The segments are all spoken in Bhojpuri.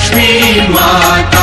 लक्ष्मी माता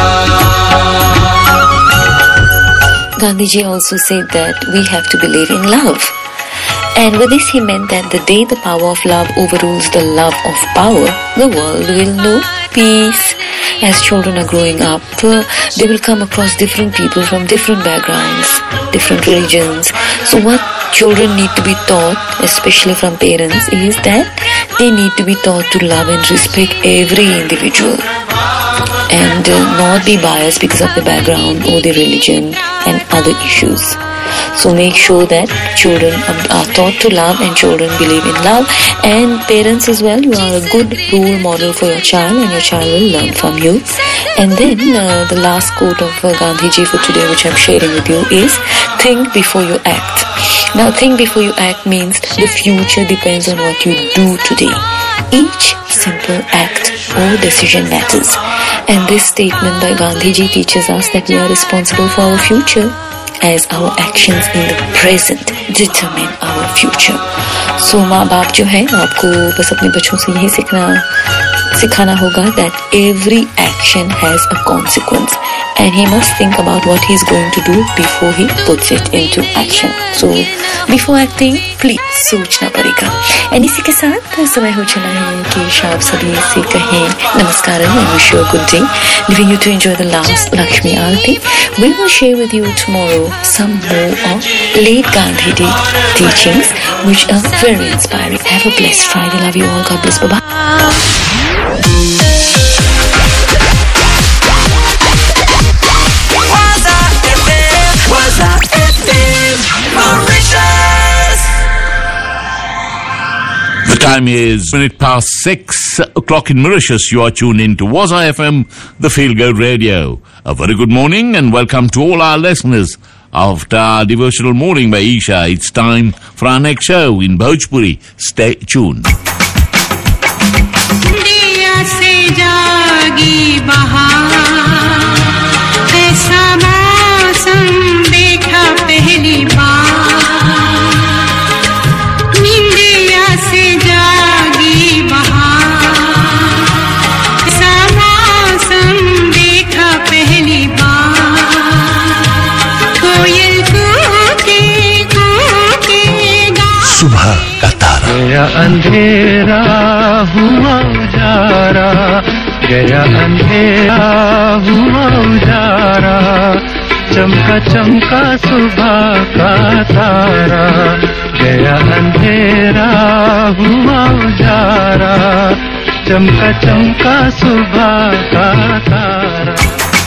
Gandhiji also said that we have to believe in love. And with this, he meant that the day the power of love overrules the love of power, the world will know peace. As children are growing up, uh, they will come across different people from different backgrounds, different religions. So, what children need to be taught, especially from parents, is that they need to be taught to love and respect every individual and uh, not be biased because of the background or the religion and other issues. So make sure that children are are taught to love and children believe in love and parents as well. You are a good role model for your child and your child will learn from you. And then uh, the last quote of uh, Gandhiji for today which I'm sharing with you is think before you act. Now think before you act means the future depends on what you do today. Each simple act or decision matters. And this statement by Gandhiji teaches us that we are responsible for our future as our actions in the present determine our future. So माँ बाप जो है आपको बस अपने बच्चों से यही सीखना सिखाना होगा that every action has a consequence and he must think about what he's going to do before he puts it into action. So before acting, please सोचना पड़ेगा एंड इसी के साथ समय हो चला है कि आप सभी से कहें नमस्कार and wish you a good day leaving you to enjoy the last Lakshmi Aarti we will share with you tomorrow some more of late Gandhi Day teachings which are very inspiring have a blessed Friday love you all God bless bye bye Waza FM Waza FM Mauritius The time is minute past six o'clock in Mauritius. You are tuned in to Waza FM, the Feel Good Radio. A very good morning and welcome to all our listeners after our devotional morning by Isha. It's time for our next show in Bhojpuri. Stay tuned. दिया से जागी बहार ऐसा मौसम देखा पहली बार निंदिया से जागी बहार ऐसा मौसम देखा पहली बार कोयल कूके कूके गा सुबह का तारा गया अंधेरा हुआ उजारा गया अंधेरा हुआ उजारा चमका चमका सुबह का तारा गया अंधेरा हुआ उजारा चमका चमका सुबह का तारा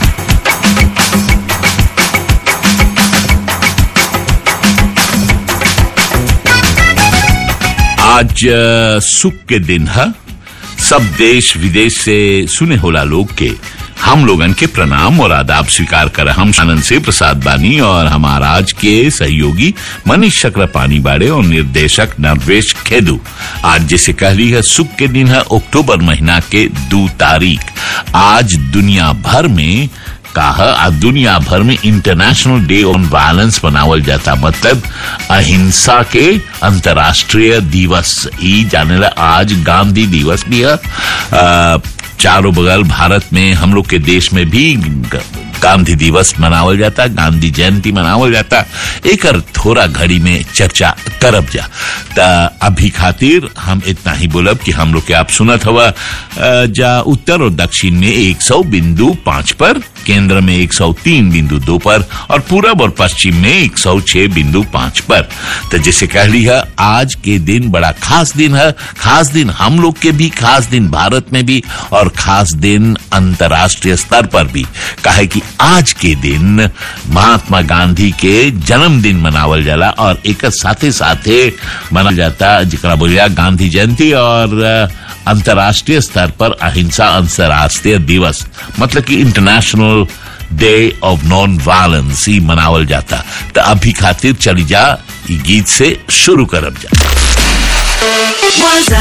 आज अ, सुख के दिन है सब देश विदेश से सुने होला लोग के हम लोगन के प्रणाम और आदाब स्वीकार कर हम आनंद से प्रसाद बानी और हमारा आज के सहयोगी मनीष चक्रपाणी बाड़े और निर्देशक नरवेश खेदू आज जैसे कहली है सुख के दिन है अक्टूबर महीना के दो तारीख आज दुनिया भर में कहा आज दुनिया भर में इंटरनेशनल डे ऑन वायलेंस मनावल जाता मतलब अहिंसा के अंतर्राष्ट्रीय दिवस ई जाने ला आज गांधी दिवस भी है अ, चारों बगल भारत में हम लोग के देश में भी ग- गांधी दिवस मनावल जाता गांधी जयंती मनावल जाता एक थोड़ा घड़ी में चर्चा करब जा त अभी खातिर हम इतना ही बोलब कि हम लोग के आप सुनत हवा अ, जा उत्तर और दक्षिण में 100 बिंदु पांच पर केंद्र में 103 बिंदु दो पर और पूरब और पश्चिम में 106 बिंदु पांच पर तो जैसे कह ली है आज के दिन बड़ा खास दिन है खास दिन हम लोग के भी खास दिन भारत में भी और खास दिन अंतर्राष्ट्रीय स्तर पर भी काहे कि आज के दिन महात्मा गांधी के जन्मदिन मनावल जाला और एक साथे साथे मनावल जाता जिकरा बोलिया गांधी जयंती और अ, अंतर्राष्ट्रीय स्तर पर अहिंसा अंतर्राष्ट्रीय दिवस मतलब कि international day of non violence ही मनावल जाता तो अभी खातिर चली जा ई गीत से शुरू करब जा Waza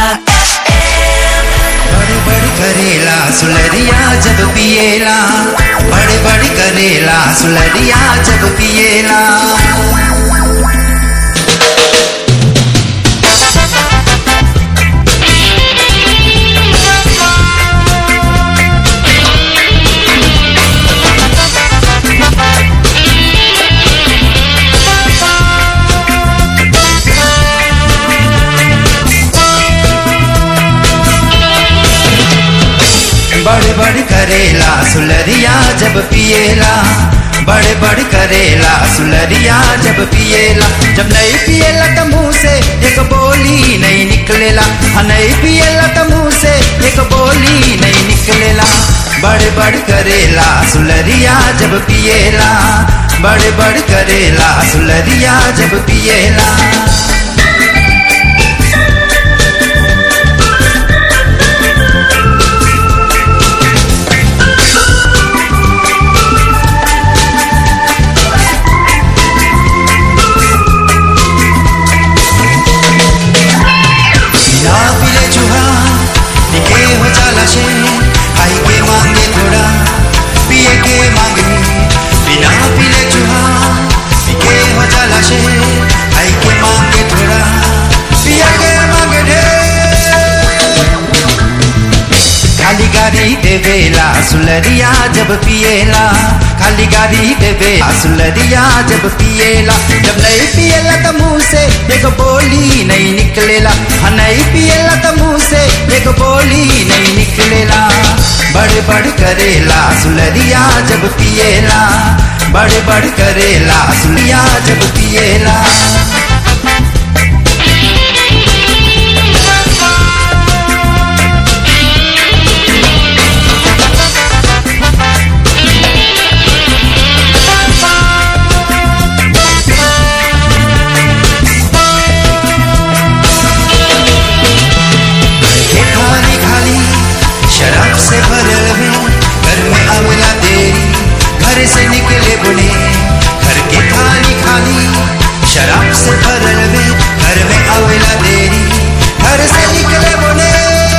बड़ी बड़ी करेला सुलरिया जब पिएला बड़ी बड़ी करेला सुलरिया जब पिएला बड़ बड़ करेला सुलरिया जब पिएला बड़ बड़ करेला सुलरिया जब पिएला जब नहीं पिएला तो मुंह से एक बोली नहीं निकलेला हाँ नहीं पिएला तो मुंह से एक बोली नहीं निकलेला बड़ बड़ करेला सुलरिया जब पिएला बड़ बड़ करेला सुलरिया जब पिएला बिना पिले चूहा निके हो जाला शे खाई के मांगे थोड़ा पिए के मांगे बिना पिले चूहा निके हो जाला शे खाई के मांगे थोड़ा पिए के मांगे ढेर खाली गाड़ी देवेला सुलरिया जब पिएला खाली गाड़ी देवेला सुलरिया जब पिएला जब नहीं पिएला तो मुंह से एक बोली नहीं निकलेला हाँ नहीं पिएला तो मुंह से एक बोली नहीं निकलेला बड़ बड़ करेला सुलरिया जब पिएला बड़ बड़ करेला सुलरिया जब पिएला के खाली खाली शराब से भरल में घर में आवेला देरी घर से निकले बुने घर के खाली खाली शराब से भरल में घर में आवेला देरी घर से निकले बुने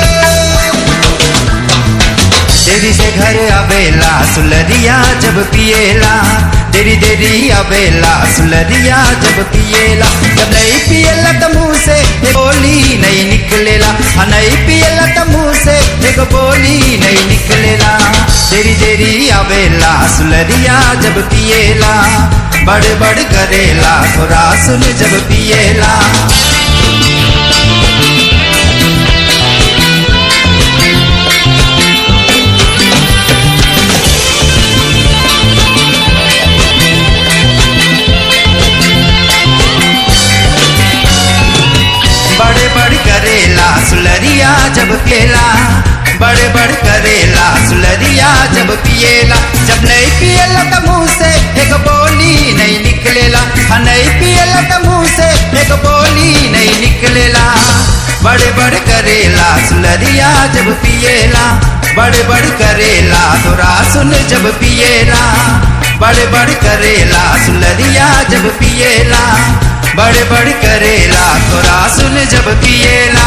देरी से घर आवेला सुलरिया जब पिएला देरी देरी आवेला सुलरिया जब पिएला जब नहीं पिएला तो मुंह से एक बोली नहीं निकलेला हाँ नहीं पिएला तो मुंह से एक बोली नहीं निकलेला देरी देरी आवेला सुलरिया जब पिएला बड़ बड़ करेला थोड़ा सुन जब पिएला बड़े बड़ करेला सुलरिया जब पिएला बड़े बड़ करेला सुलरिया जब पिएला जब नहीं पिएला तो मुंह से एक बोली नहीं निकलेला हाँ नहीं पिएला तो मुंह से एक बोली नहीं निकलेला बड़े बड़ करेला सुलरिया जब पिएला बड़े बड़ करेला थोड़ा सुन जब पिएला बड़े बड़ करेला सुलरिया जब पिएला बड़े बड़ करेला थोड़ा सुन जब पिएला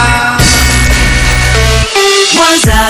Waza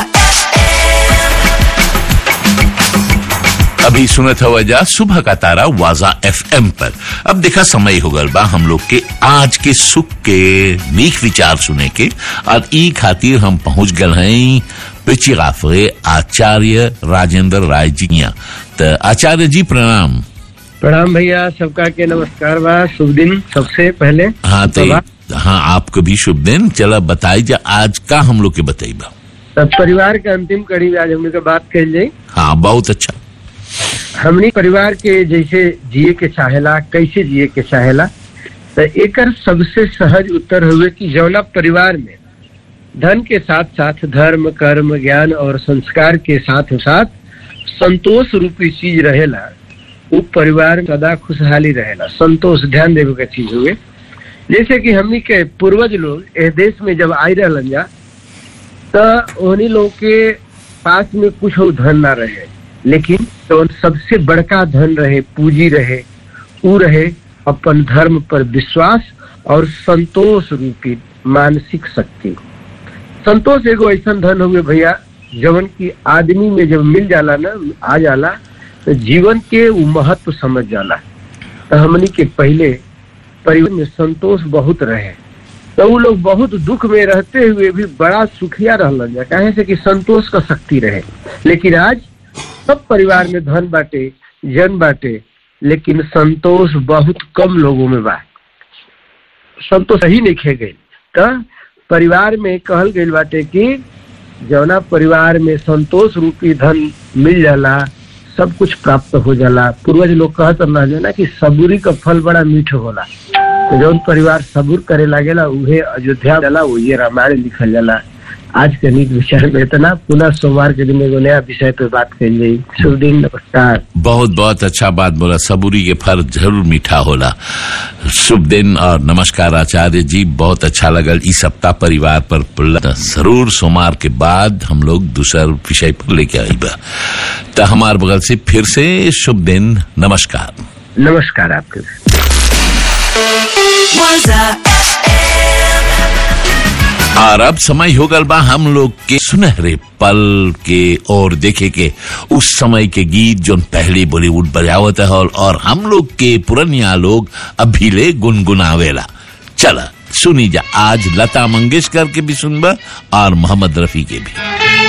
अभी सुनत हवा जा सुबह का तारा वाजा एफएम पर अब देखा समय हो गल बा हम लोग के आज के सुख के नीक विचार सुने के और ई खातिर हम पहुंच गल हैं पिछी गाफरे आचार्य राजेंद्र राय जी यहाँ तो आचार्य जी प्रणाम प्रणाम भैया सबका के नमस्कार बा शुभ दिन सबसे पहले हाँ तो बा। हाँ आपको भी शुभ दिन चला बताई जा आज का हम लोग के बताइबा सब परिवार के अंतिम कड़ी में आज हमने के बात कही जाई हाँ बहुत अच्छा हमने परिवार के जैसे जिए के चाहेला कैसे जिए के चाहेला तो एकर सबसे सहज उत्तर हुए कि जौना परिवार में धन के साथ साथ धर्म कर्म ज्ञान और संस्कार के साथ साथ संतोष रूपी चीज रहेला वो परिवार सदा खुशहाली रहेला संतोष ध्यान देवे के चीज हुए जैसे कि हमनी के पूर्वज लोग इस देश में जब आई रहलन जा तो उन्हीं लोग के पास में कुछ और धन ना रहे लेकिन तो सबसे बड़का धन रहे पूंजी रहे ऊ रहे अपन धर्म पर विश्वास और संतोष रूपी मानसिक शक्ति संतोष एगो ऐसा धन हुए भैया जवन की आदमी में जब मिल जाला ना आ जाला तो जीवन के उ महत्व समझ जाला तो हमनी के पहले परिवार में संतोष बहुत रहे तो वो लोग बहुत दुख में रहते हुए भी बड़ा सुखिया रहलन जा काहे से कि संतोष का शक्ति रहे लेकिन आज सब परिवार में धन बाटे जन बाटे लेकिन संतोष बहुत कम लोगों में बा संतोष ही नहीं खे गई तो परिवार में कहल गई बाटे कि जौना परिवार में संतोष रूपी धन मिल जाला सब कुछ प्राप्त हो जाला पूर्वज लोग कहत रहा जो ना कि सबूरी का फल बड़ा मीठ होला तो जौन परिवार सबूर करे लागेला उहे अयोध्या जाला वो ये रामायण लिखल जाला आज के नीक विषय में इतना पुनः सोमवार के दिन एगो नया विषय पे बात कही गई शुभ दिन नमस्कार बहुत बहुत अच्छा बात बोला सबूरी के फल जरूर मीठा होला शुभ दिन और नमस्कार आचार्य जी बहुत अच्छा लगल इस सप्ताह परिवार पर पड़ला। जरूर सोमवार के बाद हम लोग दूसर विषय पर लेके आई बा तो हमार बगल से फिर से शुभ दिन नमस्कार नमस्कार आपके Waza FM. और अब समय हो गल बा हम लोग के सुनहरे पल के और देखे के उस समय के गीत जो पहले बॉलीवुड बजावत है और, और हम लोग के पुरनिया लोग अभी ले गुनगुनावेला चला सुनी जा आज लता मंगेशकर के भी सुनबा और मोहम्मद रफी के भी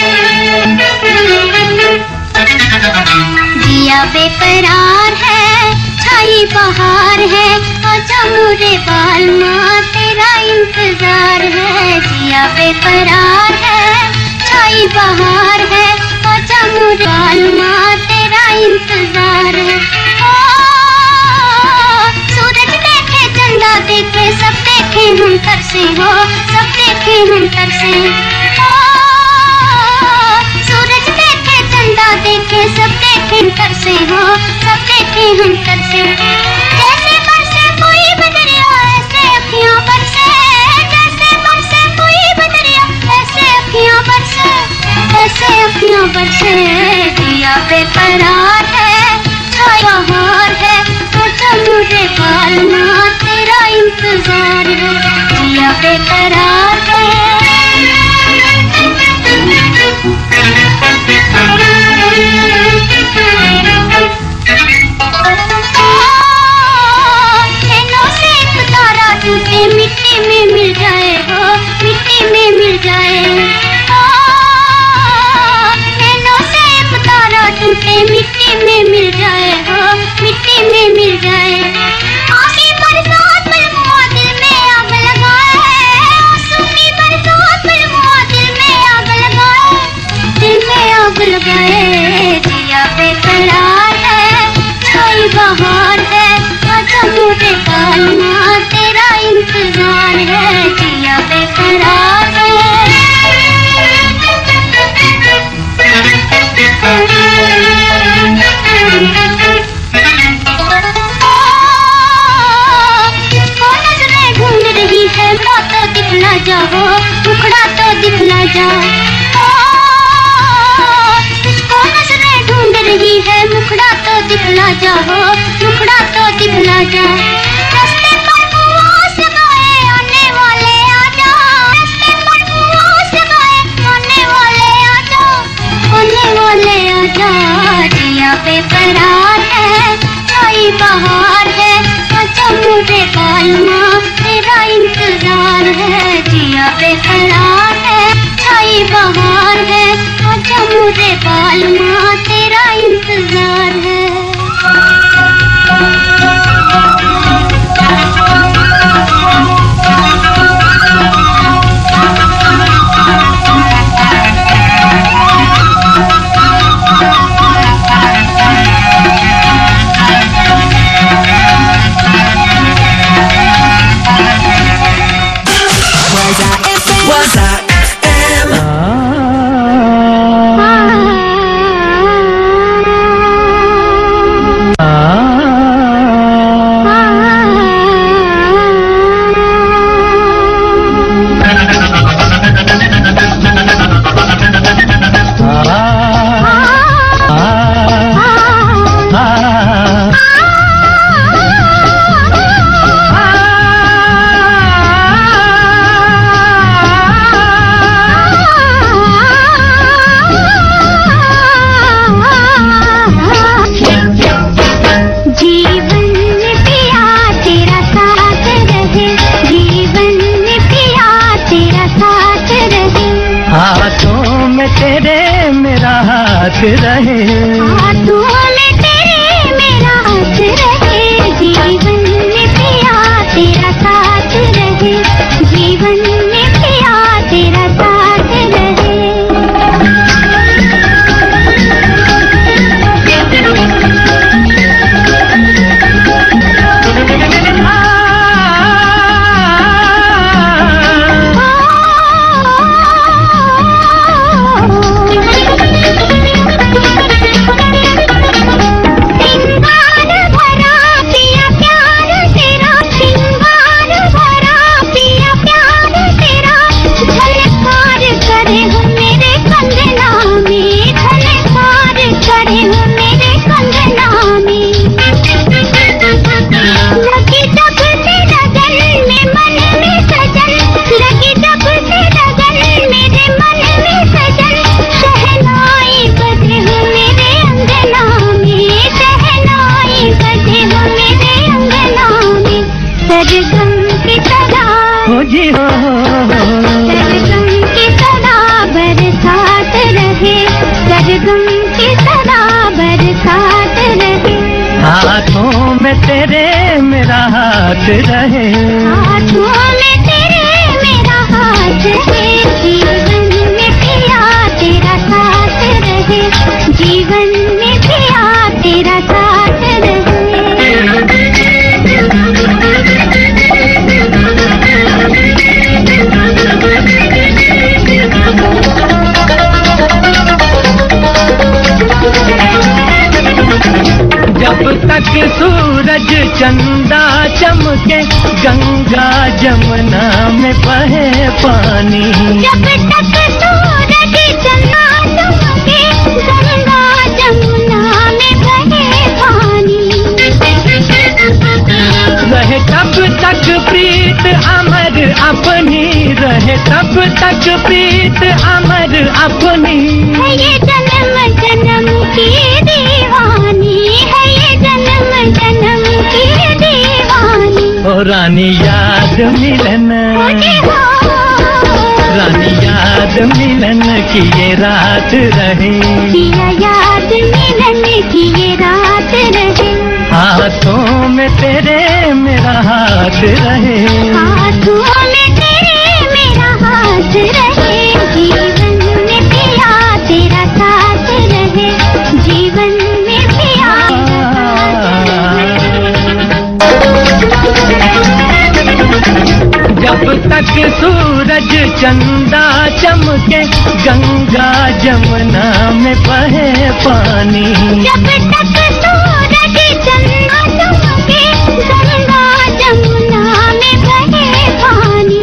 दिया बेकरार है छाई बहार है आजा मुरे बाल माँ तेरा इंतजार है दिया बेकरार है छाई बहार है आजा मुरे बाल माँ तेरा इंतजार है ओ, सूरज देखे चंदा देखे सब देखे हम तरसे हो सब देखे हम तरसे ओ, सूरज देखे चंदा देखे सब देखे हम तरसे हो सब देखे हम तरसे जैसे बरसे कोई बदरिया ऐसे अखियां बरसे जैसे बरसे कोई बदरिया ऐसे अखियां बरसे ऐसे अखियां बरसे दिया बेकरार है छाया हार है सोचा मुझे बाल माँ तेरा इंतजार है दिया बेकरार नैनों से एक तारा टूटे मिट्टी में मिल जाए हो मिट्टी में मिल जाए ओ, नैनों से एक तारा टूटे मिट्टी में मिल जाए हो मिट्टी में मिल जाए आंखी बरसात बलमुआ दिल में आग लगाए आंसू की बरसात बलमुआ दिल में आग लगाए दिल में आग लगाए दिया बेकरार है छाई बहार है आजा मुझे कालना तेरा इंतजार है दिया बेकरार तुझको नजरें ढूंढ रही है मुखड़ा तो दिखला जाओ मुखड़ा तो दिखला जा तुझको नजरें ढूंढ रही है मुखड़ा तो दिखला जाओ मुखड़ा तो दिखला जा रास्ते पर मुआस लगाए आने वाले आ जाओ रास्ते पर मुआस लगाए आने वाले आ जाओ आने वाले आ जाओ जिया बेकरार है छाई बहार है आजा मुझे कालमा तेरा इंतजार है जिया बेकरार है छाई बहार है आजा मुझे कालमा तेरा इंतजार Waza FM. Waza FM. जीवन में पिया तेरा साथ रहे जीवन में पिया तेरा साथ रहे हाथों में तेरे मेरा हाथ रहे हाथों में तेरे मेरा हाथ रहे जीवन में पिया तेरा साथ रहे जीवन में पिया तेरा साथ रहे सरगम की तरह बरसात रहे हाथों में तेरे मेरा हाथ रहे हाथों में तेरे मेरा हाथ है जीवन में पिया तेरा साथ रहे जीवन में पिया तेरा साथ जब तक सूरज चंदा चमके गंगा जमुना में बहे पानी जब तक सूरज चंदा चमके गंगा जमुना में बहे पानी रहे तब तक प्रीत अमर अपनी रहे तब तक प्रीत अमर अपनी है ये जन्म जन्म की दीवानी है ये जन्म जन्म की दीवानी ओ रानी याद मिलन मुझे हो रानी याद मिलन की ये रात रहे किया याद मिलन की ये रात रहे हाथों में तेरे मेरा हाथ रहे हाथों में तेरे मेरा हाथ रहे जीवन में पिया तेरा साथ रहे जीवन में पिया जब तक सूरज चंदा चमके गंगा जमुना में बहे पानी जब तक सूरज चंदा चमके गंगा जमुना में बहे पानी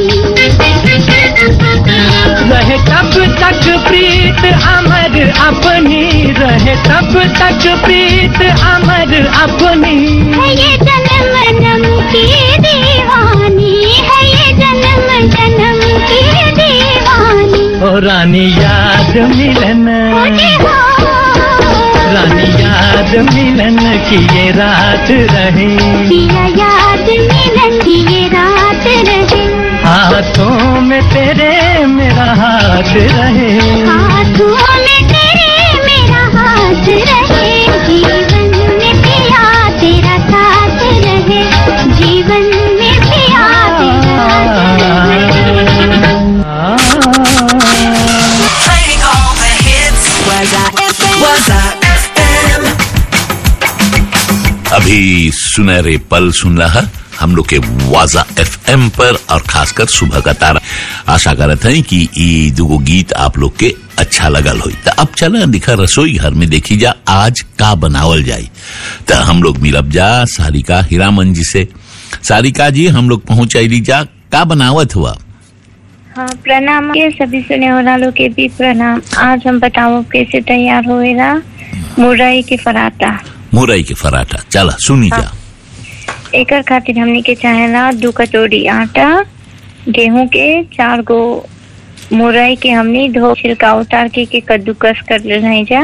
रहे तब तक प्रीत अमर अपनी रहे तब तक प्रीत अमर अपनी है ये जन्म जन्म की दीवानी है ये जन्म जन्म की दीवानी ओ रानी याद मिलन मुझे हो रानी याद मिलन की ये रात रहे किया याद मिलन की ये रात रहे हाथों में तेरे मेरा हाथ रहे हाथों में तेरे मेरा हाथ रहे जीवन में पिया तेरा साथ रहे जीवन में पिया तेरा साथ रहे Playing all the hits. Waza FM. Waza FM. अभी सुनहरे पल सुन रहा हम लोग के वाजा एफएम पर और खासकर सुबह का तारा आशा करत हैं कि ये दुगो गीत आप लोग के अच्छा लगल होई तो अब चला दिखा रसोई घर में देखी जा आज का बनावल जाई तो हम लोग मिलब जा सारिका हीरामन जी से सारिका जी हम लोग पहुंचाई जा का बनावत हुआ हाँ प्रणाम के सभी सुने वालों के भी प्रणाम आज हम बताओ कैसे तैयार होएगा मुरई के पराठा मुरई के पराठा चला सुनी जा एकर खातिर हमने के चाहेला दू कटोरी आटा गेहूं के चार गो मुरई के हमने धो छिलका उतार के, के कद्दूकस कर ले जा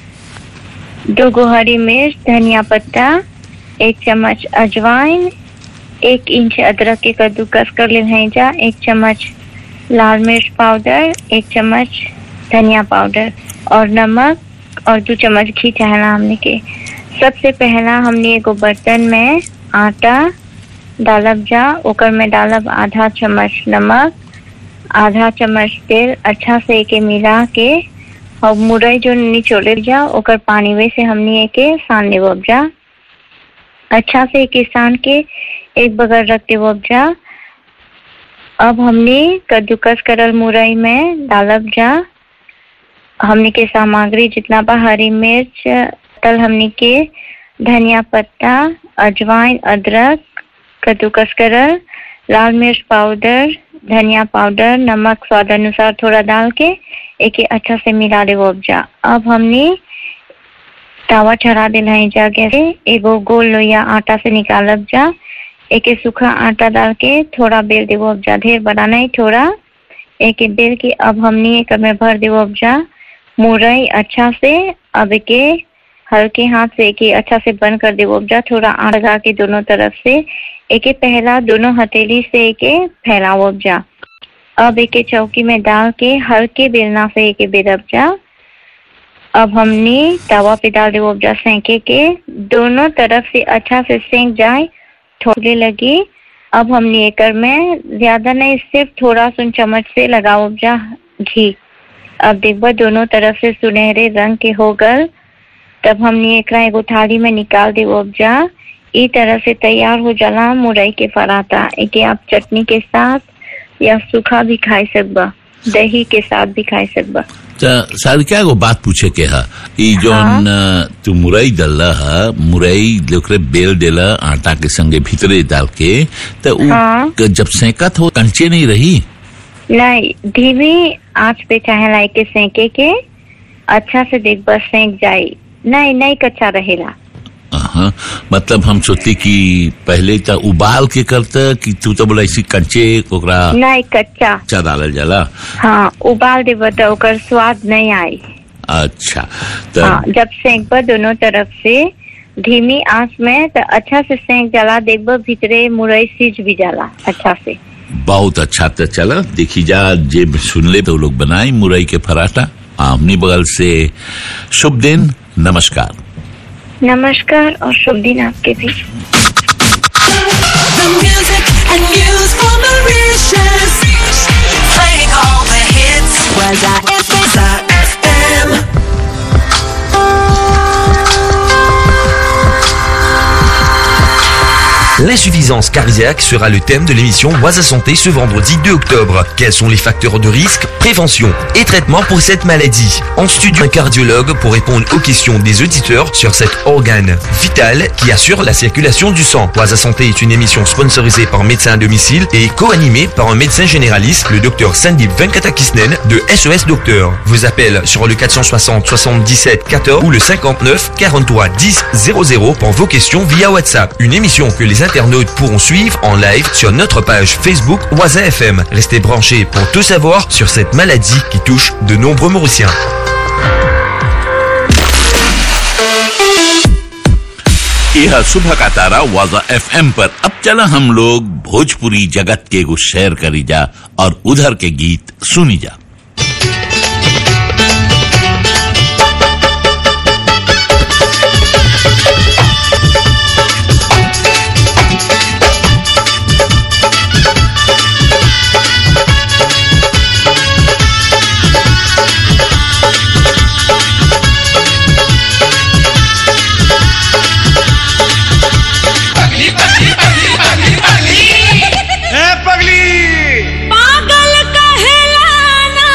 दो गो हरी मिर्च धनिया पत्ता एक चम्मच अजवाइन एक इंच अदरक के कद्दूकस कर ले जा एक चम्मच लाल मिर्च पाउडर एक चम्मच धनिया पाउडर और नमक और दो चम्मच घी चाहला हमने के सबसे पहला हमने एगो बर्तन में आटा डालब जा ओकर में डालब आधा चम्मच नमक आधा चम्मच तेल अच्छा से एके मिला के और मुरई जो निचोले जा ओकर पानी में से हमने एके सान लेब जा अच्छा से एके सान के एक बगल रख देब जा अब हमने कद्दूकस करल मुरई में डालब जा हमने के सामग्री जितना बा हरी मिर्च तल हमने के धनिया पत्ता अजवाइन अदरक कद्दूकस करल लाल मिर्च पाउडर धनिया पाउडर नमक स्वाद अनुसार थोड़ा डाल के एक अच्छा से मिला दे उपजा अब हमने तावा चढ़ा दिल है जा गैसे एगो गोल लोया आटा से निकालब जा एक सूखा आटा डाल के थोड़ा बेल देवो उपजा ढेर बड़ा नहीं थोड़ा एक बेल के अब हमने एक में भर देवो उपजा मुरई अच्छा से अब के हल्के हाथ से एक अच्छा से बंद कर देवो उपजा थोड़ा आड़ लगा के दोनों तरफ से एक पहला दोनों हथेली से एक फैलाओ उपजा अब एक चौकी में डाल के हल्के बेलना से एक बेल उपजा अब हमने तवा पे डाल दे उपजा सेंके के दोनों तरफ से अच्छा से सेंक जाए थोड़े लगी अब हमने एकर में ज्यादा नहीं सिर्फ थोड़ा सुन चम्मच से लगाओ उपजा घी अब देखबा दोनों तरफ से सुनहरे रंग के हो गल तब हमने एकरा एगो थाली में निकाल दे उपजा ई तरह से तैयार हो जाला मुरई के पराठा एके आप चटनी के साथ या सूखा भी खाई सकबा दही के साथ भी खाई सकबा त सारिका एगो बात पूछे के हा ई जोन अ, तू मुरई डलला हा मुरई लोकरे बेल देला आटा के संगे भीतरे डाल के त उ हाँ। क- जब सेकत हो कंचे नहीं रही नहीं धीमी आंच पे चाहे लाई के सेंके के अच्छा से देख बस सेंक जाई नहीं नहीं कच्चा रहेला हाँ मतलब हम सोचते कि पहले त उबाल के करता कि तू तो बोला इसी कंचे ओकरा नहीं कच्चा कच्चा डालल जाला हाँ उबाल देबा तो ओकर स्वाद नहीं आई अच्छा हाँ त जब सेंकबा दोनों तरफ से धीमी आंच में तो अच्छा से सेंक जाला देखबा भीतरे मुरई सीज भी जाला अच्छा से बहुत अच्छा तो चला देखी जा जे सुन ले तो लोग बनाए मुरई के पराठा आमनी बगल से शुभ दिन नमस्कार नमस्कार और शुभ दिन आपके भी The music and news for Mauritius. Playing all the hits. Was I FM? L'insuffisance cardiaque sera le thème de l'émission Oise à Santé ce vendredi 2 octobre. Quels sont les facteurs de risque, prévention et traitement pour cette maladie En studio, un cardiologue pour répondre aux questions des auditeurs sur cet organe vital qui assure la circulation du sang. Oise à Santé est une émission sponsorisée par Médecins à domicile et co-animée par un médecin généraliste, le docteur Sandeep Venkatakisnen de SOS Docteur. Vous appelle sur le 460 77 14 ou le 59 43 10 00 pour vos questions via WhatsApp. Une émission que les internautes pourront suivre en live sur notre page Facebook Oisa FM. Restez branchés pour tout savoir sur cette maladie qui touche de nombreux Mauriciens. यह सुबह का तारा वाजा एफएम पर अब चला हम लोग भोजपुरी जगत के को शेयर करी जा और उधर के गीत सुनी जा ए पगली पागल कहेला ना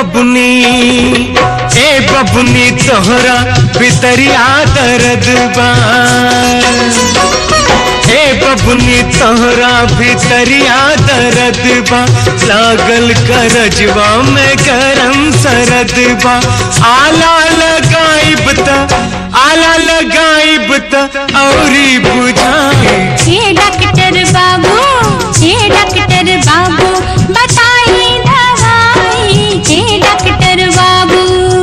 बबुनी ए बबुनी तोहरा भितरिया दर्द बा ए बबुनी तोहरा भितरिया दर्द बा लागल करजवा में गरम सरद बा आला लगाइब त आला लगाइब त औरी बुझाई ये डॉक्टर बाबू ये डॉक्टर बाबू बताइए दवाई ये डॉक्टर बाबू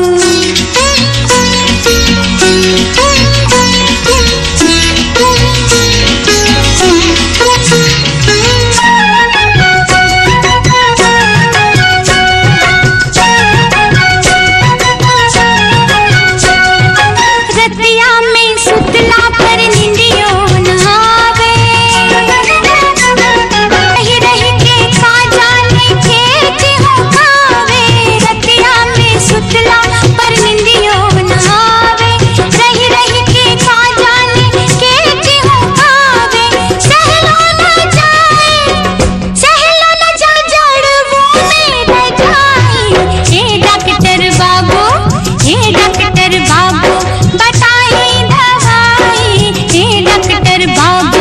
रतिया में सुतला पर निंदियो न आवे रही रही के खा जाने खेत हो खावे रतिया में सुतला पर निंदियो न आवे रही रही के खा जाने खेत हो खावे सहलो न जाए सहलो न जा जड़वों में रजाई ए डॉक्टर बाबू ए डॉक्टर बाबू बताइए दवाई ए डॉक्टर बाबू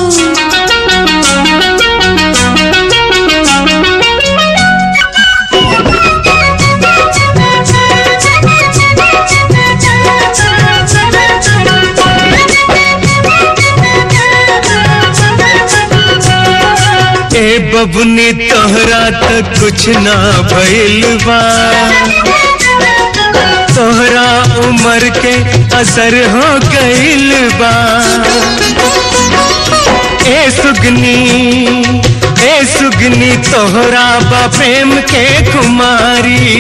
ए बबुनी तोहरा तक कुछ ना भइल बा तोहरा उम्र के असर हो गइल बा ए सुगनी ए सुगनी तोहरा बा प्रेम के कुमारी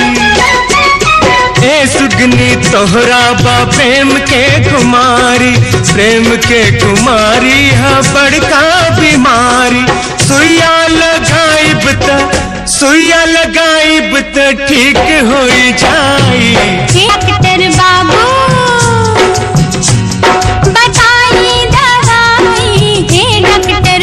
ए सुगनी तोहरा बा प्रेम के कुमारी प्रेम के कुमारी है बड़का बीमारी सुइया लगाइब त सुइया लगाइब त ठीक हो जाई डॉक्टर बाबू बताइए दवाई हे डॉक्टर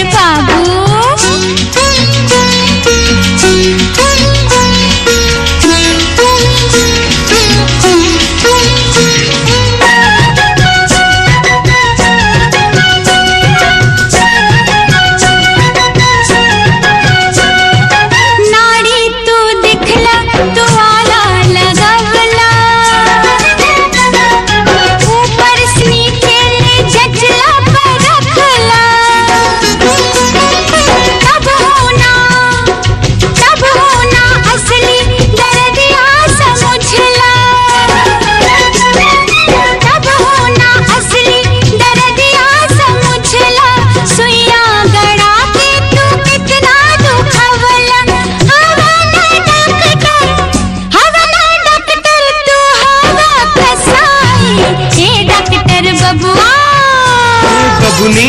बाबू नाड़ी तू दिखला तू आला लगवला ऊपर से नीचे ले जचला पर रखला तब होना तब होना असली दर्दिया समझला तब होना असली दर्दिया समझला सुइया गड़ा के तू कितना दुखवला हवाला डॉक्टर हवाला डॉक्टर तू हवा कसाई ए डॉक्टर बबुआ बबुनी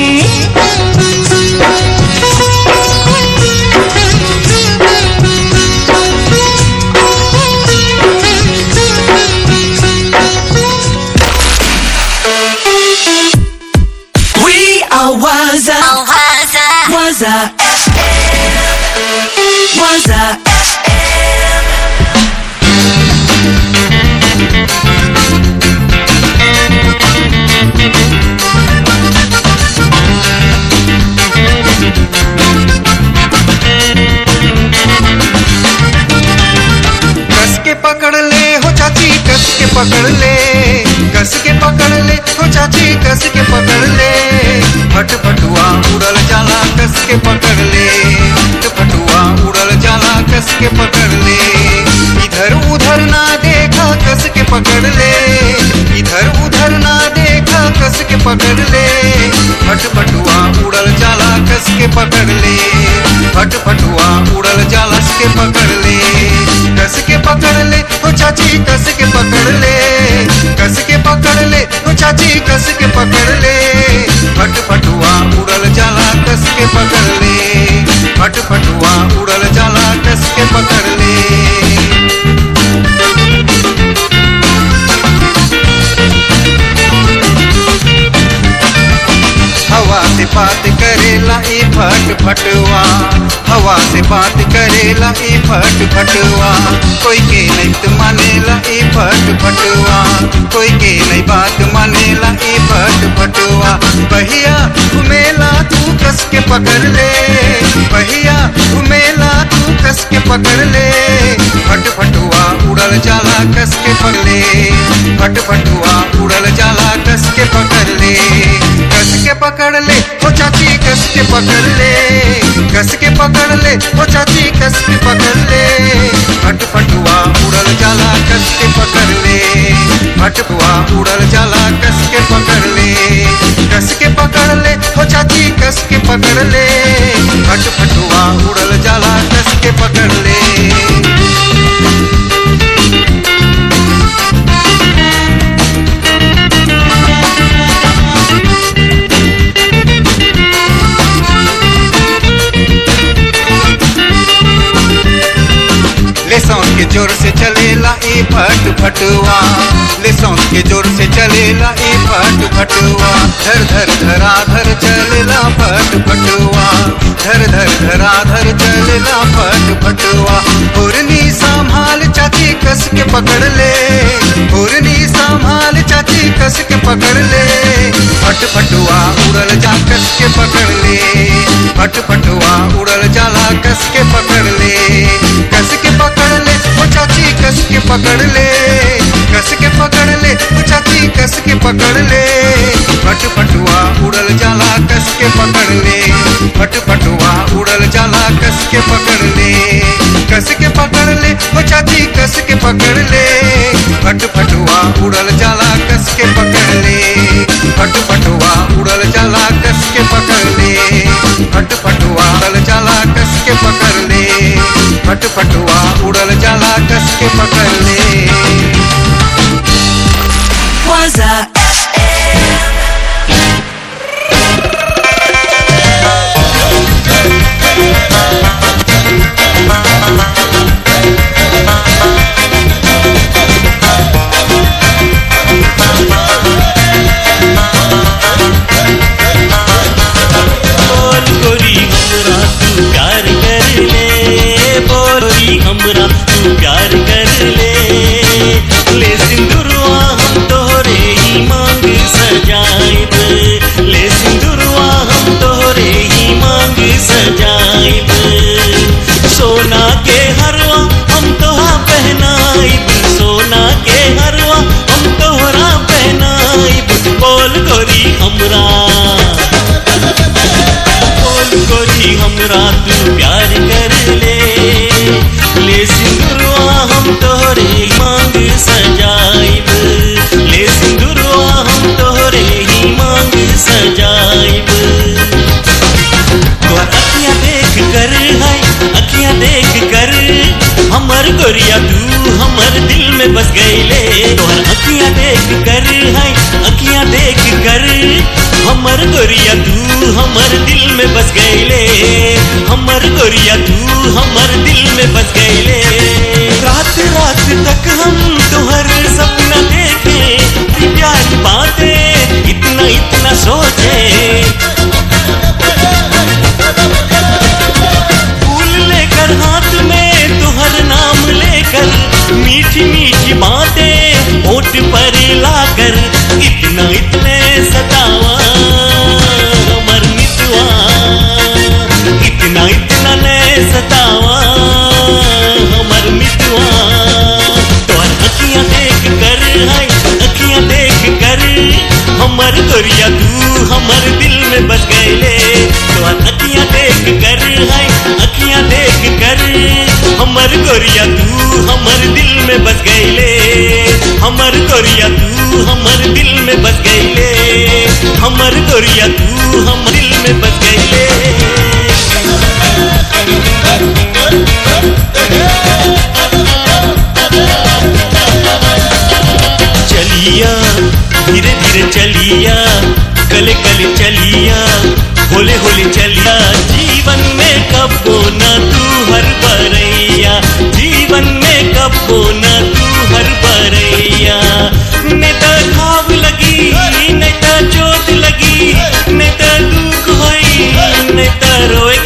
We are Waza. Waza FM. Waza कस के पकड़ ले हो चाची कस के पकड़ ले कस के पकड़ ले हो चाची कस के पकड़ ले फट फटुआ उड़ल जाला कस के पकड़ ले फट फटुआ उड़ल जाला कस के पकड़ ले इधर उधर ना देखा कस के पकड़ ले इधर उधर ना देखा कस के पकड़ ले फट फटुआ उड़ल जाला कस के पकड़ ले फट फटुआ उड़ल जाला कस के पकड़ ले कस के पकड़ ले ओ चाची कस के पकड़ ले कस के पकड़ ले ओ चाची कस के पकड़ ले फट फटुआ उड़ल जाला कस के पकड़ ले फट फटुआ उड़ल जाला कस के पकड़ ले हवा से बात करेला ई फट फटवा हवा से बात करेला ई फट फटवा कोई के नहीं तो मानेला ई फट फटवा कोई के नहीं बात मानेला ई फट फटवा बहिया घुमेला तू कस के पकड़ ले बहिया घुमेला तू कस के पकड़ ले फट फटुआ उड़ल जाला कस के पकड़ ले फट फटुआ उड़ल जाला कस के पकड़ ले कस के पकड़ ले ओ चाची कस के पकड़ ले कस के पकड़ ले ओ चाची कस के पकड़ ले फट फटुआ उड़ल जाला कस के पकड़ ले फटुआ उड़ल जाला कस के पकड़ ले कस के पकड़ ले ओ चाची कस के पकड़ ले फट फटुआ उड़ल जाला कस के पकड़ ले ले सौन के जोर से चलेला ई फट फटुआ ले सौन के जोर से चलेला ई फट फटुआ धर धर धरा धर चलेला फट फटुआ धर धर धरा धर चलेला फट फटुआ पुरनी संभाल चाची कस के पकड़ ले पुरनी संभाल चाची कस के पकड़ ले फट फटुआ उड़ल जा कस के पकड़ ले फट फटुआ उड़ल जाला कस के पकड़ ले कस के पकड़ ले ओ चाची कस के पकड़ ले कस के पकड़ ले ओ चाची कस के पकड़ ले फट फटुआ उड़ल जाला कस के पकड़ ले फट फटुआ उड़ल जाला कस के पकड़ ले कस के पकड़ ले ओ चाची कस के पकड़ ले फट फटुआ उड़ल जाला कस के पकड़ ले फट फटुआ उड़ल जाला कस के पकड़ ले फट फटुआ उड़ल जाला कस के पकड़ ले फट फटुआ उड़ल जाला कस के पकड़ ले Waza बोल गोरी हमरा तू प्यार कर ले बोरी हमरा तू प्यार कर ले ले सिंदूरवा हम तोहरे ही मांग सजाइब ले सिंदूरवा हम तोहरे ही मांग सजाइब सोना के हरवा हम तोहा पहनाइब सोना के हरवा हम तोहरा पहनाइब बोल गोरी हमरा बोल गोरी हमरा तू प्यार कर ले ले सिंदूरवा हम तोहरे मांग सजाइब ले सिंदूरवा हम तोहरे ही मांग सजाइब तोहर अखियां देख कर है अखियां देख कर हमर गोरिया तू हमर दिल में बस गईले तोहर अखियां देख कर है अखियां देख कर हमर गोरिया तू हमर दिल में बस गईले हमर गोरिया तू हमर दिल में बस गईले रात रात तक हम तोहर सपना देखे प्यार की बातें इतना इतना सोचे फूल लेकर हाथ में तुहर नाम लेकर मीठी मीठी बातें होठ पर लाकर इतना इतने सतावा हमर मितवा इतना इतना ने सतावा हमर मितवा तोहर अखियां देख कर है अखियां देख कर हमर गोरिया तू हमर दिल में बस गईले तोहर अखियां देख कर है अखियां देख कर हमर गोरिया तू हमर दिल में बस गईले हमर गोरिया तू हमर दिल में बस गईले हमर गोरिया तू हमर दिल में बस गईले चलिया धीरे धीरे चलिया गले गले चलिया होले होले चलिया जीवन में कबो न तू हर बरैया जीवन में कबो न तू हर बरैया ने तो घाव लगी ने तो चोट लगी ने तो दुख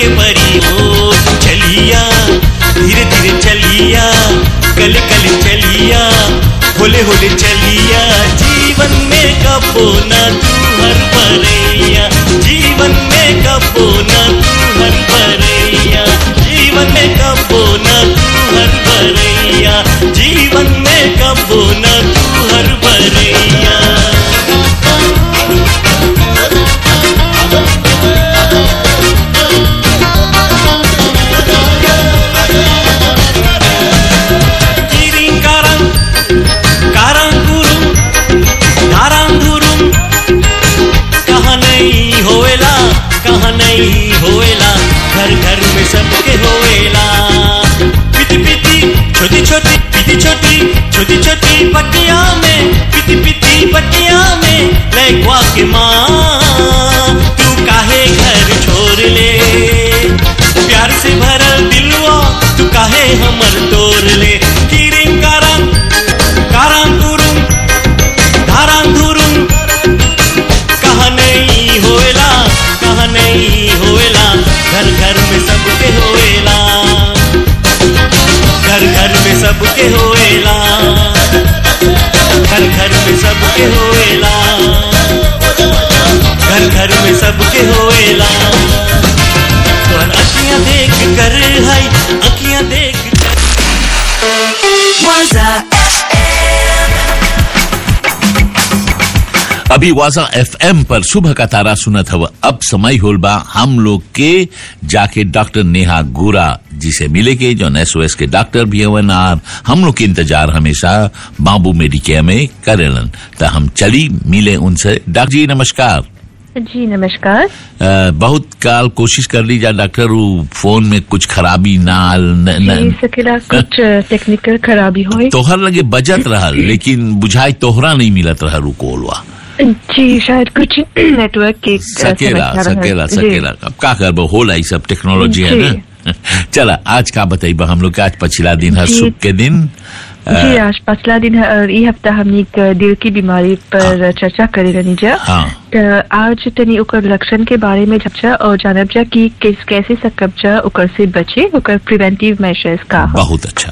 के परी हो चलिया धीरे धीरे चलिया कल कल चलिया होले होले चलिया जीवन में कबो न तू हर परैया जीवन में कबो न तू हर परैया जीवन में कबो न तू हर परैया जीवन में कबो न तू हर परैया Kiring karang, karang गुरुम धाराम धुरुम कहाँ नहीं होएला कहाँ नहीं होएला घर घर में सबके होएला पिटी पिटी छोटी छोटी पिटी छोटी छोटी छोटी पटिया में पिटी पिटी पटिया में लैक्वा के माँ तू काहे घर छोड़ ले प्यार से भरल दिलवा तू काहे हमर तोड़ ले किरिम कारम कारम तुरुम धाराम धुरुम कहाँ नहीं होएला कहाँ नहीं होएला घर घर में सबके होएला घर घर में सबके होएला घर घर में सबके होएला घर घर में सबके होएला तोहर अखियां देख कर है अखियां देख Waza अभी वाजा एफएम पर सुबह का तारा सुनत हव अब समय होल बा हम लोग के जाके डॉक्टर नेहा गोरा जी से मिले के जो एसओएस के डॉक्टर भी हवन और हम लोग के इंतजार हमेशा बाबू मेडिकेयर में करेलन तो हम चली मिले उनसे डॉक्टर जी नमस्कार जी नमस्कार अ, बहुत काल कोशिश कर ली जा डॉक्टर वो फोन में कुछ खराबी ना न, जी न, सकेला कुछ टेक्निकल खराबी हुई तोहर लगे बजत रहल लेकिन बुझाई तोहरा नहीं मिलत रहल उ कोलवा जी शायद कुछ नेटवर्क के अ, सकेला समस्या रहल। सकेला जी। सकेला अब का करबो होला ई सब टेक्नोलॉजी है जी। ना चला आज का बताइबा हम लोग के आज पछिला दिन है जी। सुख के दिन अ, जी आज पिछला दिन है और ये हफ्ता हमने एक दिल की बीमारी पर चर्चा करे रहनी जा हाँ त आज तनी ओकर लक्षण के बारे में जब और जानब जा कि किस कैसे सकब जा ओकर से बचे ओकर प्रिवेंटिव मेजर्स का ह। बहुत अच्छा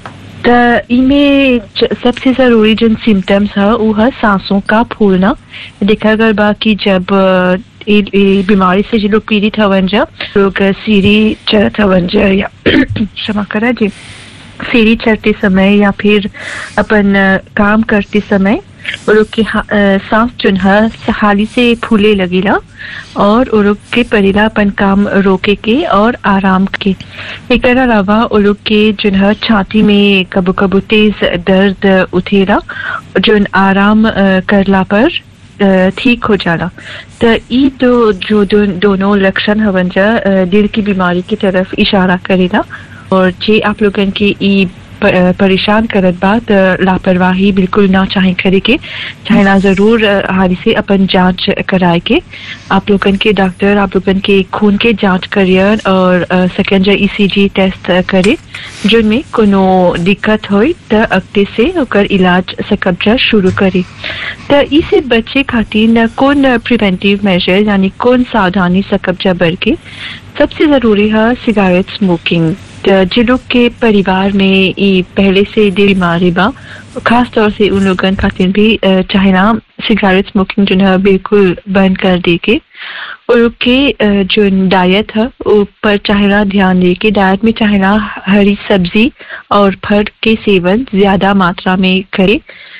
त इमे ज- सबसे जरूरी जन सिम्टम्स है वो है सांसों का फूलना देखा गल बा कि जब अ, ई ई बीमारी से जो लोग पीड़ित हवन जा लोग सीढ़ी चढ़त हवन जा या क्षमा करा जी सीढ़ी चढ़ते समय या फिर अपन अ, काम करते समय वो लोग के हा- अ, सांस जोन है हाली से फूले लगेला और वो लोग के परेला अपन काम रोके के और आराम के एक अलावा वो लोग के जोन है छाती में कबो कबो तेज दर्द उठेला जोन आराम अ, करला पर अ, ठीक हो जाला तो ई तो जो दो, दोनों लक्षण हवन जा अ, दिल की बीमारी की तरफ इशारा करेला और जे आप लोगन के ई प- अ, परेशान करत बा त लापरवाही बिल्कुल ना चाहे करे के चाहे ना जरूर अ, हाली से अपन जांच कराए के आप लोगन के डॉक्टर आप लोगन के खून के जांच करियर और सेकेंड जा ईसीजी टेस्ट अ, करे जिनमें कोनो दिक्कत होई त अगते से ओकर इलाज सकब्जा शुरू करे त ई से बचे खातिर न कौन प्रिवेंटिव मेजर यानी कौन सावधानी सकब्जा बर के सबसे जरूरी है सिगारेट स्मोकिंग त जे लोग के परिवार में ई पहले से दिल बीमारी बा खास तौर से उन लोगन खातिर भी अ, चाहे ना सिगारेट स्मोकिंग जो है बिल्कुल बंद कर दे के और लोग के अ, जो डाइट है ऊपर चाहे ना ध्यान दे के डाइट में चाहे ना हरी सब्जी और फल के सेवन ज्यादा मात्रा में करे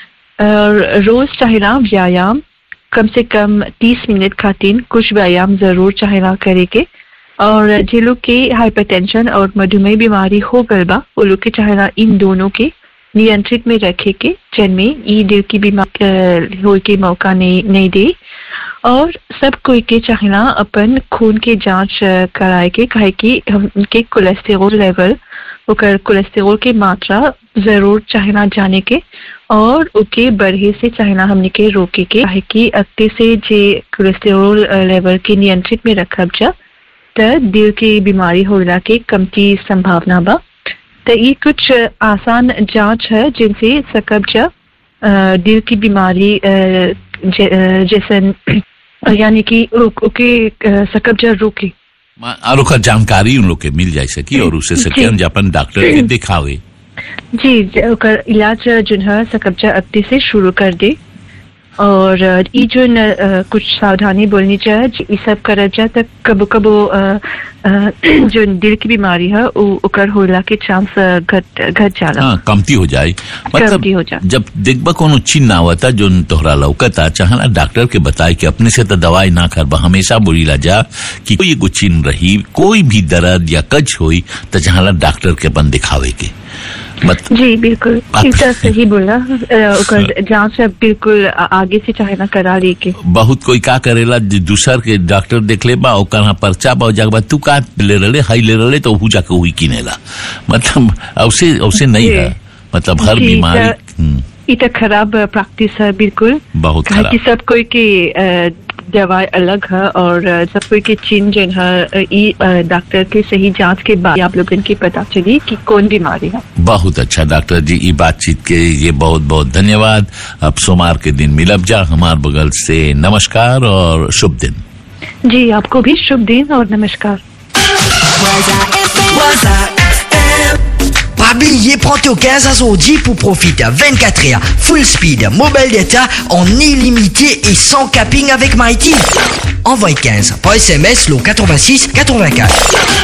और रोज चाहे ना व्यायाम कम से कम तीस मिनट खातिर कुछ व्यायाम जरूर चाहे ना करे के और जे लोग के हाइपरटेंशन और मधुमेह बीमारी हो गल बा वो लोग के चाहे ना इन दोनों के नियंत्रित में रखे के जिनमें ई दिल की बीमारी होए के मौका नहीं नहीं दे और सब कोई के चाहे ना अपन खून के जांच अ, कराए के काहे कि उनके कोलेस्टेरोल लेवल ओकर कोलेस्टेरोल के मात्रा जरूर चाहे ना जाने के और ओके बढ़े से चाहे ना हमने के रोके के काहे कि अगते से जे कोलेस्टेरोल अ, लेवल के नियंत्रित में रखब जा त दिल की बीमारी होला के कमती संभावना बा तो ये कुछ आसान जांच है जिनसे सकब जा अ, दिल की बीमारी अ, जे- अ, जैसे यानी कि रोक- ओके अ, सकब जा रोके मा- और ओकर जानकारी उन लोग के मिल जाए सकी और उससे सके जी। हम अपन डॉक्टर के दिखावे जी ज- ओकर इलाज जो है सकब्जा अक्ति से शुरू कर दे और अ, ई जो न, अ, कुछ सावधानी बोलनी चाहिए जी, ई सब करब जा तक कबो कबो अ, अ, जो दिल की बीमारी है उ- ओकर होला के चांस अ, घट घट जाला हाँ कमती हो जाए कमती हो जाए। जब देखबा कोनो चिन्ह आवता जो तोहरा लौकता चाहना डॉक्टर के बताए कि अपने से तो दवाई ना करबा हमेशा बोलीला जा कि कोई एगो चिन्ह रही कोई भी दर्द या कच होई तो चाहला डॉक्टर के अपन दिखावे के मत जी बिल्कुल आप- ई तो सही बोला अ, ओकर जांच अब बिल्कुल आ- आगे से चाहे ना करा लेके बहुत कोई का करेला जे दूसर के डॉक्टर देख ले बा ओकर हाँ पर्चा बा जाके बा तू का ले रहे हाई ले रहे तो हु जाके वही किनेला मतलब औसे औसे नहीं जी। है मतलब हर जी, बीमारी त- हम्म, ई तो खराब प्रैक्टिस है बिल्कुल बहुत काहे कि खराब सब कोई की अ, दवाई अलग है और अ, सब कोई की चिन्ह जो है अ, ई अ, डॉक्टर के सही जांच के बाद आप लोगन की पता चली कि कौन बीमारी है बहुत अच्छा डॉक्टर जी ये बातचीत के लिए बहुत बहुत धन्यवाद अब सोमवार के दिन मिलब जा हमार बगल से नमस्कार और शुभ दिन जी आपको भी शुभ दिन और नमस्कार Pas oublier, prends tes 15 à son 10 pour profiter. 24 heures, full speed, mobile data en illimité et sans capping avec Mighty. Envoie 15 par SMS le 86 84.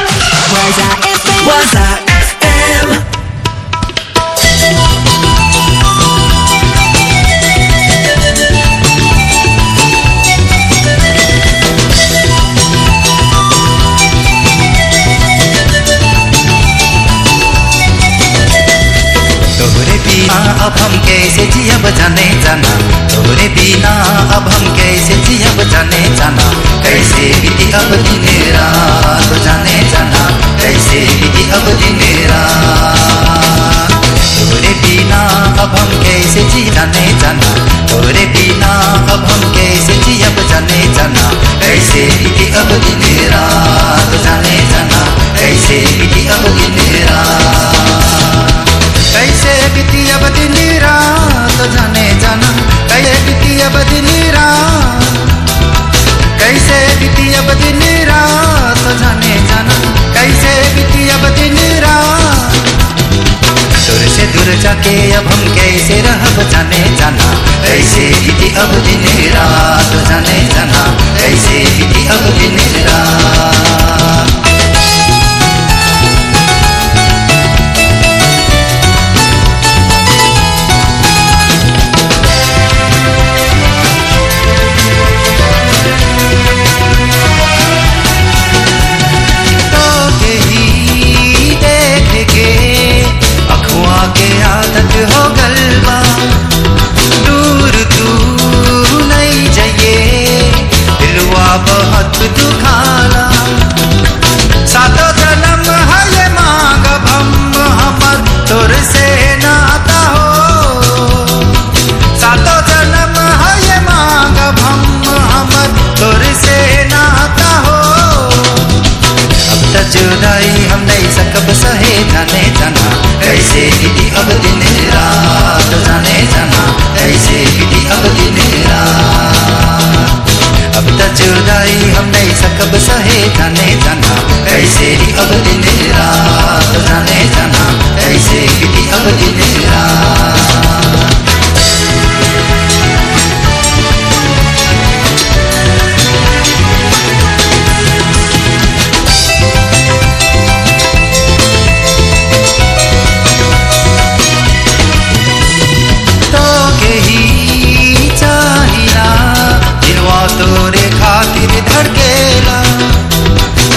तोहरे बिना अब हम कैसे जियब जाने जाना तोहरे बिना अब हम कैसे जियब जाने जाना कैसे बीती अब दिन रात जाने जाना कैसे बीती अब दिन रात तोहरे बिना अब हम कैसे जी जाने जाना तोहरे बिना अब हम कैसे जियब जाने जाना कैसे बीती अब दिन रात जाने जाना कैसे बीती अब दिन रात कैसे बीती अब दिन रात जाने जाना कैसे बीती अब दिन रात कैसे बीती अब दिन रात जाने जाना कैसे बीती अब दिन रात दूर से दूर जाके अब हम कैसे रहब जाने जाना कैसे बीती अब दिन रात जाने जाना कैसे बीती अब दिन रात तो के ही देख के अखुआ के आदत हो गलबा दूर तू नहीं जाइए दिलवा बहुत दुखाला सातो जन्म है ये मांग हम हमर तोर से नाता हो सातो जन्म है ये मांग हम हमर तोर से नाता हो अब तक जुदाई हम नहीं सकब सहे जाने जाना कैसे बीती अब दिन रात जाने जाना कैसे बीती अब दिन रात अब तक जुदाई हम नहीं सकब सहे जाने जाना कैसे भी अब दिन रात जाने जाना कैसे बीती अब दिन रात तो के ही चाहिला दिलवा तोरे खातिर धड़केला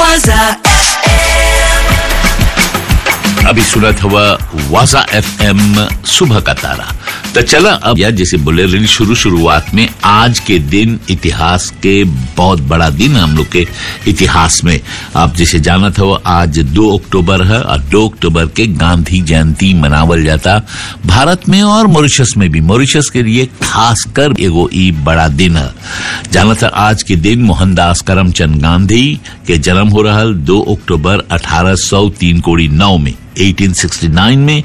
Waza अभी सुनत हुआ वाजा एफ एम सुबह का तारा तो चला अब या जैसे बोले रही शुरू शुरुआत में आज के दिन इतिहास के बहुत बड़ा दिन है हम लोग के इतिहास में आप जैसे जाना था वो आज दो अक्टूबर है और दो अक्टूबर के गांधी जयंती मनावल जाता भारत में और मॉरिशस में भी मॉरिशस के लिए खासकर एगो ई बड़ा दिन है जाना था आज के दिन मोहनदास करमचंद गांधी के जन्म हो रहा दो अक्टूबर अठारह सौ तीन कोड़ी नौ में 1869 में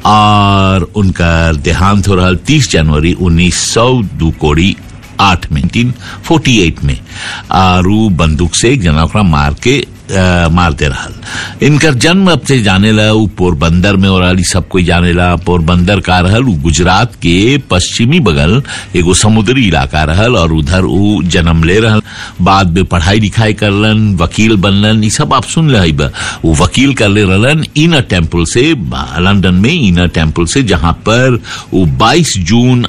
और उनका देहांत हो रहा 30 जनवरी 1900 दो कोड़ी आठ में 1948 में और ऊ बंदूक से एक जना ओकरा मार के आ, मारते रहल इनकर जन्म अब से जाने ला ऊ पोरबंदर में हो रहा सब कोई जाने ला पोरबंदर का रहल ऊ गुजरात के पश्चिमी बगल एगो समुद्री इलाका रहल और उधर ऊ जन्म ले रहल बाद में पढ़ाई लिखाई करलन वकील बनलन ई सब आप सुन रहे बा वो वकील कर ले रहलन इनर टेम्पल से बा- लंदन में इनर टेम्पल से जहां पर वो 22 जून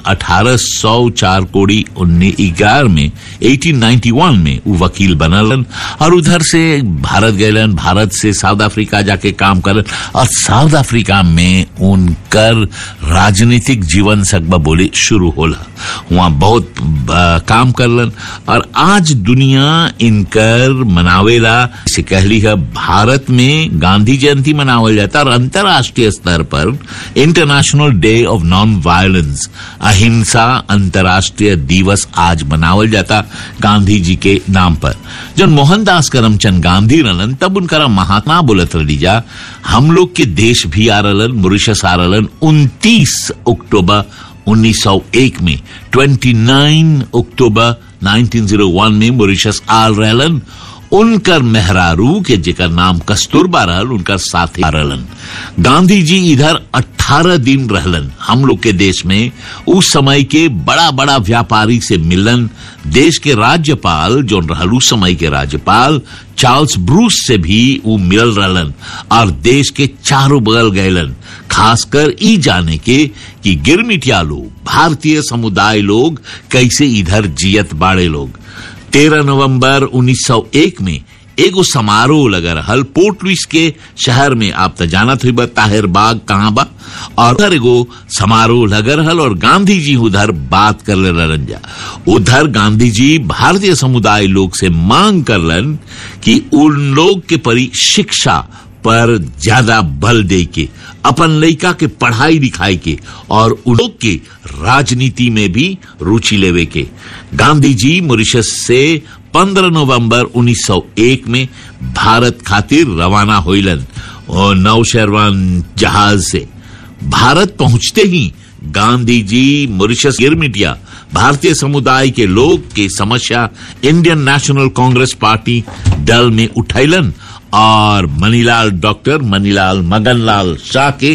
1804 कोड़ी उन्नीस ग्यारह में 1891 में वो वकील बनलन और उधर से भारत गए भारत से साउथ अफ्रीका जाके काम करलन और साउथ अफ्रीका में उनकर राजनीतिक जीवन सकबा बोले शुरू होला वहां बहुत आ, काम करलन और आज दुनिया इनकर मनावेला इसे कहली है भारत में गांधी जयंती मनावल जाता और अंतर्राष्ट्रीय स्तर पर international day of non violence अहिंसा अंतर्राष्ट्रीय दिवस आज मनावल जाता गांधी जी के नाम पर जब मोहनदास करमचंद गांधी रहलन तब उनका महात्मा बोलत रही जा हम लोग के देश भी आ रहलन मॉरिशस आ रहलन उनतीस अक्टूबर 1901 में 29 अक्टूबर 1901 में मॉरिशस आल रहलन उनकर मेहरारू के जेकर नाम कस्तूरबा रहल उनकर साथी रहलन गांधी जी इधर 18 दिन रहलन हम लोग के देश में उस समय के बड़ा बड़ा व्यापारी से मिलन देश के राज्यपाल जो रहल उस समय के राज्यपाल चार्ल्स ब्रूस से भी वो मिलल रहलन और देश के चारों बगल गयलन खासकर ई जाने के कि गिरमिटिया लोग भारतीय समुदाय लोग कैसे इधर जियत बाड़े लोग 13 नवंबर 1901 में एगो समारोह लगा रहल पोर्ट लुइस के शहर में आप तो जानत हुई बा ताहिर बाग कहाँ बा और उधर एगो समारोह लगा रहल और गांधी जी उधर बात कर ले रहलन जा उधर गांधी जी भारतीय समुदाय लोग से मांग करलन कि उन लोग के परी शिक्षा पर ज्यादा बल दे के अपन लड़का के पढ़ाई लिखाई के और उन लोग के राजनीति में भी रुचि लेवे के गांधी जी मॉरिशस से 15 नवंबर 1901 में भारत खातिर रवाना होइलन और नौशेरवान जहाज से भारत पहुंचते ही गांधी जी मॉरिशस गिरमिटिया भारतीय समुदाय के लोग के समस्या इंडियन नेशनल कांग्रेस पार्टी दल में उठैलन और मनीलाल डॉक्टर मनीलाल मगनलाल शाह के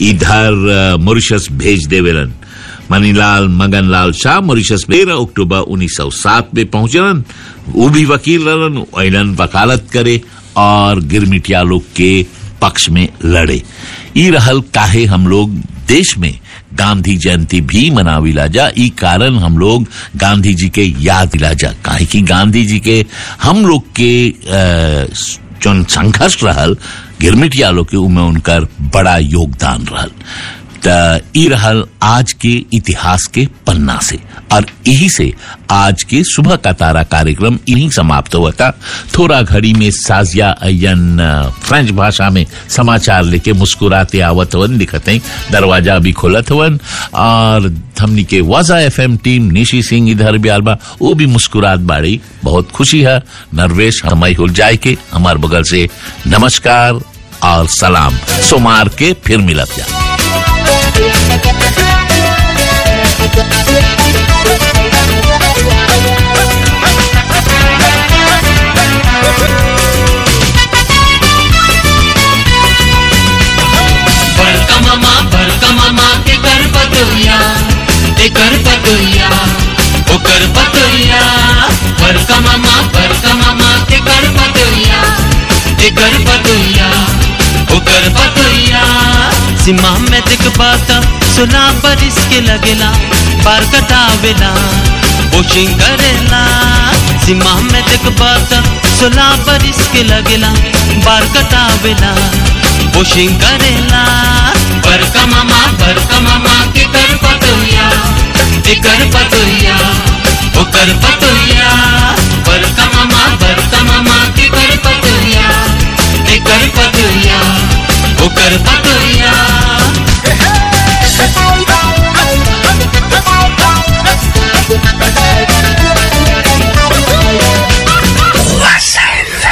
इधर अ, मॉरिशस भेज देवेलन मनीलाल मगनलाल शाह मॉरिशस में तेरह अक्टूबर 1907 में पहुंचलन वो भी वकील रहलन ऐलन वकालत करे और गिरमिटिया लोग के पक्ष में लड़े ई रहल काहे हम लोग देश में गांधी जयंती भी मनाविला जा ई कारण हम लोग गांधी जी के याद दिला जा काहे कि गांधी जी के हम लोग के अ, जौन संघर्ष रहल गिरमिटिया लोग के उमें उनकर बड़ा योगदान रहल त ई रहल आज के इतिहास के पन्ना से और यही से आज के सुबह का तारा कार्यक्रम इन्हीं समाप्त हुआ था थोड़ा घड़ी में साजिया अयन अ, फ्रेंच भाषा में समाचार लेके मुस्कुराते आवत हवन दिखत हैं दरवाजा भी खोलत हवन और हमनी के वाजा एफ टीम निशी सिंह इधर भी आलबा वो भी मुस्कुरात बाड़ी बहुत खुशी है नरवेश हमारी हो जाए के हमार बगल से नमस्कार और सलाम सोमार के फिर मिलत जा बड़का मामा बड़का मामा के कर पतोया ते कर पतोया ओ कर पतोया बड़का मामा बड़का मामा के कर पतोया ते कर पतोया ओ कर पतोया सीमा में दिख पाता सुना पर इसके लगेला पार कटावेला वॉशिंग करेला सीमा में देखबा त सोलह बरिस के लगेला बार कटावेला वॉशिंग करेला बरका मामा बरका मामा के कर पतोया एकर पर